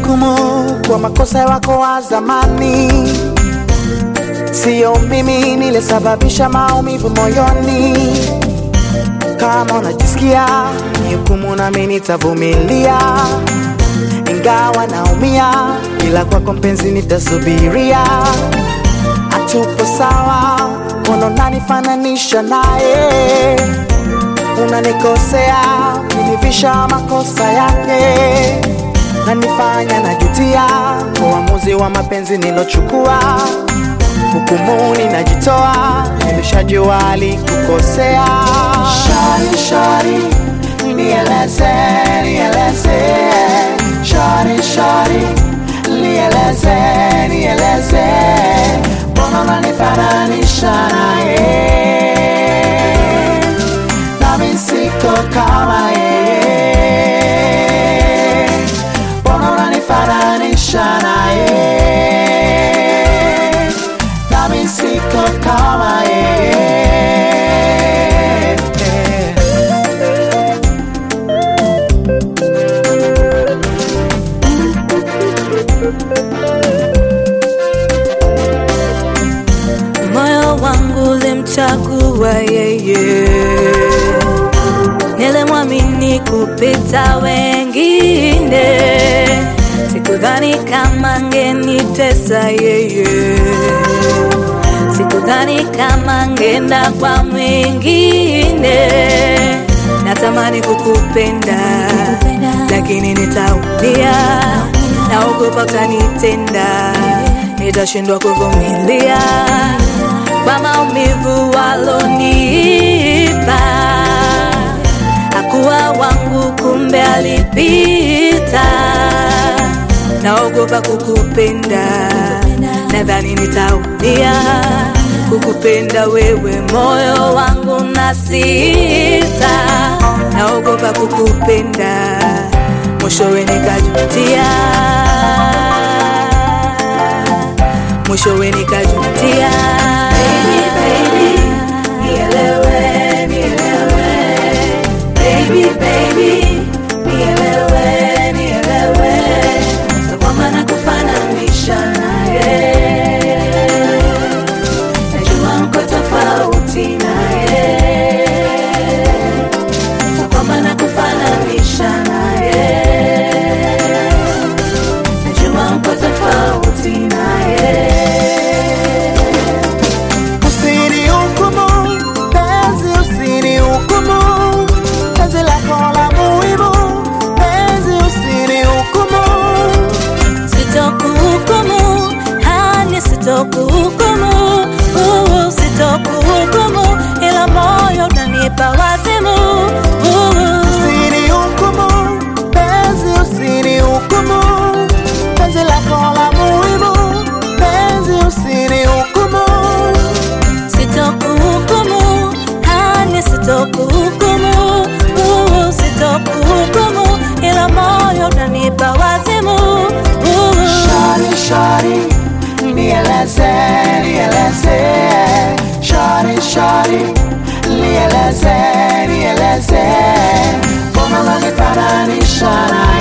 Usinihukumu kwa makosa wako wa zamani, siyo mimi nilisababisha maumivu moyoni. Kama unajisikia nihukumu, nami nitavumilia, ingawa naumia, ila kwako mpenzi nitasubiria. Hatupo sawa, mbona unanifananisha naye? Unanikosea, kunivisha makosa yake, nanifanya najutia kwa uamuzi wa mapenzi nilochukua. Hukumuni najitoa, nimeshajua alikukosea. Shari, shari, nieleze, nieleze, shari, shari, nieleze, nieleze, mbona unanifananisha naye? nami siko kama yeye, mbona unanifananisha naye? Nami siko kama yeye. moyo wangu ulimchagua yeye, nilimwamini kupita wengine, sikudhani kama angenitesa yeye, sikudhani kama angenda kwa mwingine. Natamani kukupenda, lakini nitaumia, naogopa utanitenda, nitashindwa kuvumilia kwa maumivu walonipa. Hakuwa wangu, kumbe alipita. Naogopa kukupenda, nadhani nitaumia kukupenda wewe, moyo wangu na sita. Naogopa kukupenda, mwishowe nikajutia, mwishowe nikajutia. Baby, baby, nielewe, nielewe. Baby, baby, nielewe, nielewe. So kwamba nakufananisha naye. Najua mko tofauti naye. So kwamba nakufananisha naye. Najua mko tofauti naye. Usinihukumu, penzi usinihukumu, penzi lako la muhimu, penzi usinihukumu. Sitokuhukumu, hani sitokuhukumu, uh, sitokuhukumu, ila moyo unanipa wazimu. uh. Usinihukumu, penzi usinihukumu, penzi lako la muhimu, penzi usinihukumu. Sitokuhukumu, hani sitokuhukumu, uh, sitokuhukumu, ila moyo unanipa wazimu. uh. Shari, shari, nieleze, nieleze, shari, shari, nieleze, nieleze, mbona unanifananisha naye?